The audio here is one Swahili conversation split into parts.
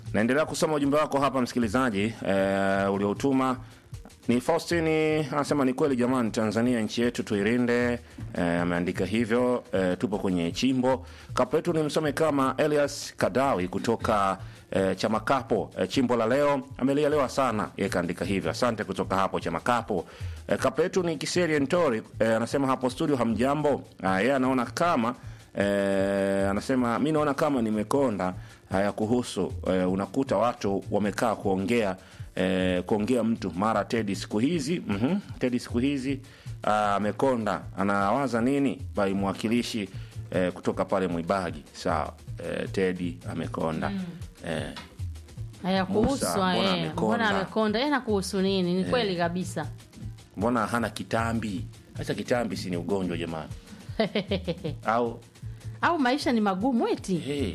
naendelea kusoma ujumbe wako hapa msikilizaji eh, uliotuma ni faustini anasema ni kweli jamani tanzania nchi yetu tuirinde eh, ameandika hivyo eh, tupo kwenye chimbo kapetu ni msome kama elias kadawi kutoka eh, chamakapo eh, chimbo la leo amelielewa sana yeye kaandika hivyo asante kutoka hapo chamakapo eh, kapetu ni kiserie ntori eh, anasema hapo studio hamjambo ah, yeye anaona kama eh, anasema mi naona kama nimekonda haya kuhusu eh, unakuta watu wamekaa kuongea eh, kuongea mtu mara tedi siku hizi mm-hmm, tedi siku hizi ah, amekonda anawaza nini bai mwakilishi eh, kutoka pale mwibagi sawa eh, tedi amekonda mm. eh, haya kuhusu Musa, mbona eh, amekonda? mbona amekonda eh, na kuhusu nini ni kweli kabisa mbona hana kitambi hasa kitambi si ni ugonjwa jamani au au maisha ni magumu eti hey.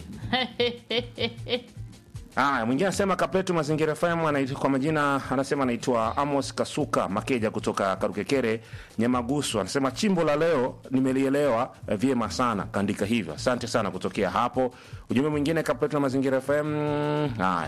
Aya, mwingine anasema Kapetu Mazingira FM anaitwa kwa majina anasema anaitwa Amos Kasuka Makeja kutoka Karukekere Nyamagusu. Anasema chimbo la leo nimelielewa eh, vyema sana, kaandika hivyo. Asante sana kutokea hapo. Ujumbe mwingine Kapetu na Mazingira FM. Haya,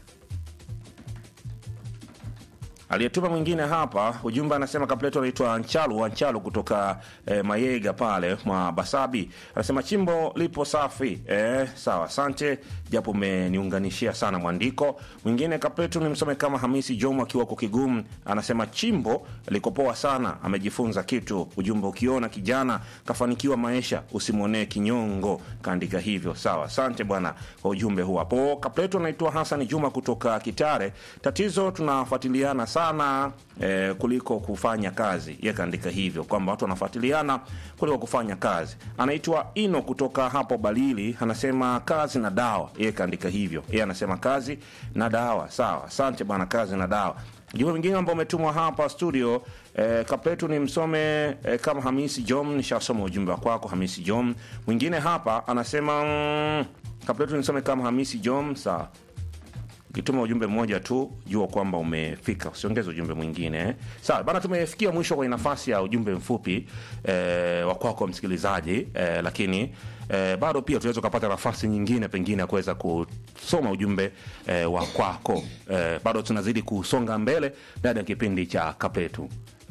aliyetuma mwingine hapa ujumbe anasema kapleto anaitwa Anchalu Anchalu kutoka eh, Mayega pale mwa Basabi, anasema chimbo lipo safi. Eh, sawa, asante japo umeniunganishia sana mwandiko. Mwingine kapleto ni msome kama Hamisi Jomo akiwa kwa Kigumu, anasema chimbo liko poa sana, amejifunza kitu. Ujumbe ukiona kijana kafanikiwa maisha usimwonee kinyongo, kaandika hivyo. Sawa, asante bwana kwa ujumbe huu hapo. Kapleto anaitwa Hassan Juma kutoka Kitare. Tatizo tunafuatiliana sana eh, kuliko kufanya kazi. Ye kaandika hivyo kwamba watu wanafuatiliana kuliko kufanya kazi. Anaitwa Ino kutoka hapo Balili, anasema kazi na dawa. Ye kaandika hivyo, ye anasema kazi na dawa. Sawa, asante bwana, kazi na dawa. Ujumbe mwingine ambao umetumwa hapa studio eh, kapletu ni msome eh, kama Hamisi Jom. Nishasoma ujumbe wa kwako Hamisi Jom. Mwingine hapa anasema mm, kapletu nisome kama Hamisi Jom. Sawa, ukituma ujumbe mmoja tu jua kwamba umefika usiongeze ujumbe mwingine eh. sawa bana tumefikia mwisho kwenye nafasi ya ujumbe mfupi eh, wa kwako msikilizaji eh, lakini eh, bado pia tunaweza ukapata nafasi nyingine pengine ya kuweza kusoma ujumbe eh, wa kwako eh, bado tunazidi kusonga mbele ndani ya kipindi cha kapetu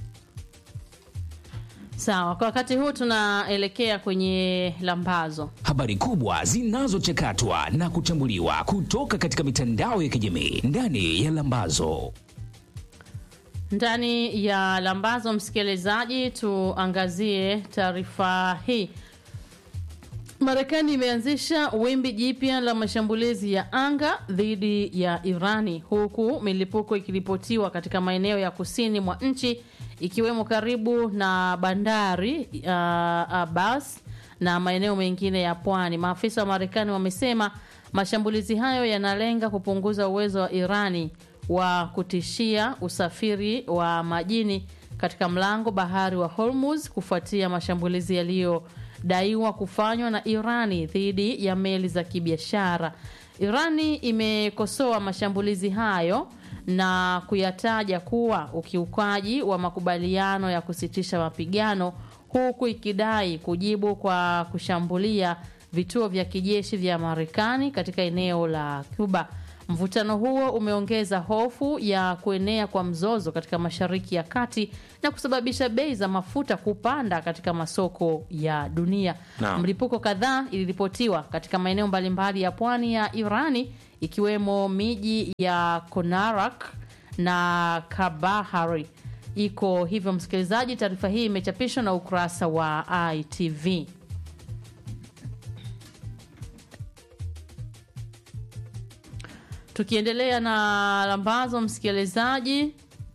sawa kwa wakati huu tunaelekea kwenye lambazo habari kubwa zinazochakatwa na kuchambuliwa kutoka katika mitandao ya kijamii ndani ya Lambazo. ndani ya lambazo msikilizaji tuangazie taarifa hii marekani imeanzisha wimbi jipya la mashambulizi ya anga dhidi ya irani huku milipuko ikiripotiwa katika maeneo ya kusini mwa nchi ikiwemo karibu na bandari uh, abbas na maeneo mengine ya pwani maafisa wa marekani wamesema mashambulizi hayo yanalenga kupunguza uwezo wa irani wa kutishia usafiri wa majini katika mlango bahari wa Hormuz kufuatia mashambulizi yaliyodaiwa kufanywa na Irani dhidi ya meli za kibiashara. Irani imekosoa mashambulizi hayo na kuyataja kuwa ukiukaji wa makubaliano ya kusitisha mapigano huku ikidai kujibu kwa kushambulia vituo vya kijeshi vya Marekani katika eneo la Cuba. Mvutano huo umeongeza hofu ya kuenea kwa mzozo katika Mashariki ya Kati na kusababisha bei za mafuta kupanda katika masoko ya dunia. Naam. Mlipuko kadhaa iliripotiwa katika maeneo mbalimbali ya pwani ya Irani ikiwemo miji ya Konarak na Kabahari. Iko hivyo, msikilizaji, taarifa hii imechapishwa na ukurasa wa ITV. Tukiendelea na lambazo, msikilizaji,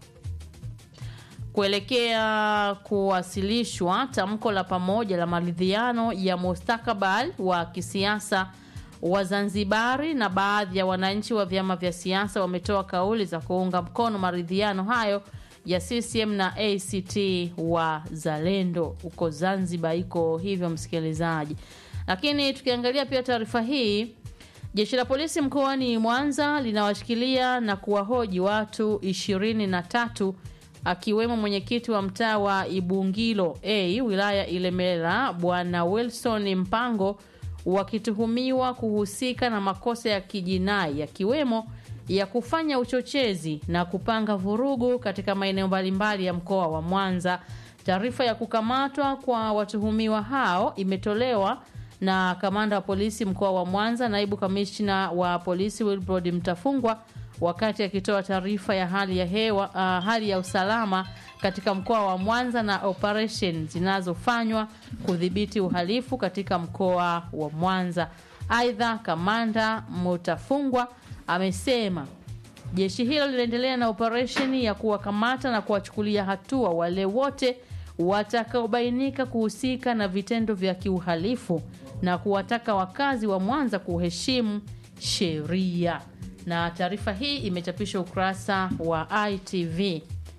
kuelekea kuwasilishwa tamko la pamoja la maridhiano ya mustakabali wa kisiasa wa Zanzibari na baadhi ya wananchi wa vyama vya siasa wametoa kauli za kuunga mkono maridhiano hayo ya CCM na ACT wa Zalendo huko Zanzibar. Iko hivyo msikilizaji, lakini tukiangalia pia taarifa hii Jeshi la polisi mkoani Mwanza linawashikilia na kuwahoji watu ishirini na tatu akiwemo mwenyekiti wa mtaa wa Ibungilo A wilaya Ilemela Bwana Wilson Mpango wakituhumiwa kuhusika na makosa ya kijinai yakiwemo ya kufanya uchochezi na kupanga vurugu katika maeneo mbalimbali ya mkoa wa Mwanza. Taarifa ya kukamatwa kwa watuhumiwa hao imetolewa na kamanda wa polisi mkoa wa Mwanza, naibu kamishna wa polisi Wilbrod Mtafungwa wakati akitoa taarifa ya hali ya hewa, uh, hali ya usalama katika mkoa wa Mwanza na operation zinazofanywa kudhibiti uhalifu katika mkoa wa Mwanza. Aidha, kamanda Mutafungwa amesema jeshi hilo linaendelea na operesheni ya kuwakamata na kuwachukulia hatua wale wote watakaobainika kuhusika na vitendo vya kiuhalifu na kuwataka wakazi wa Mwanza kuheshimu sheria. Na taarifa hii imechapishwa ukurasa wa ITV.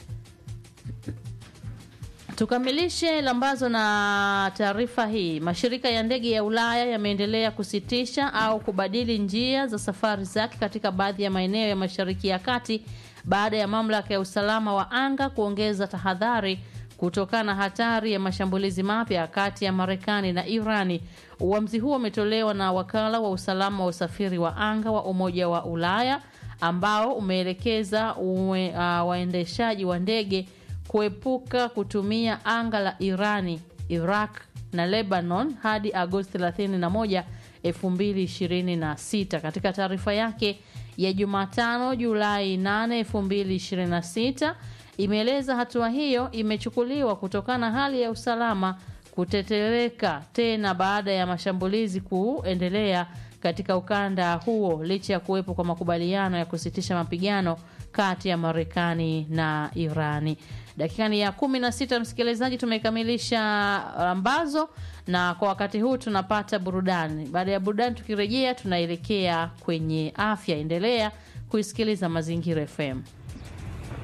Tukamilishe lambazo na taarifa hii. Mashirika ya ndege ya Ulaya yameendelea kusitisha au kubadili njia za safari zake katika baadhi ya maeneo ya Mashariki ya Kati baada ya mamlaka ya usalama wa anga kuongeza tahadhari kutokana na hatari ya mashambulizi mapya kati ya Marekani na Irani. Uamuzi huo umetolewa na wakala wa usalama wa usafiri wa anga wa Umoja wa Ulaya ambao umeelekeza uwe, uh, waendeshaji wa ndege kuepuka kutumia anga la Irani, Iraq na Lebanon hadi Agosti 31, 2026. Katika taarifa yake ya Jumatano Julai 8, 2026 imeeleza hatua hiyo imechukuliwa kutokana na hali ya usalama kutetereka tena baada ya mashambulizi kuendelea katika ukanda huo licha ya kuwepo kwa makubaliano ya kusitisha mapigano kati ya Marekani na Irani. Dakikani ya kumi na sita, msikilizaji, tumekamilisha ambazo, na kwa wakati huu tunapata burudani. Baada ya burudani, tukirejea tunaelekea kwenye afya. Endelea kuisikiliza Mazingira FM.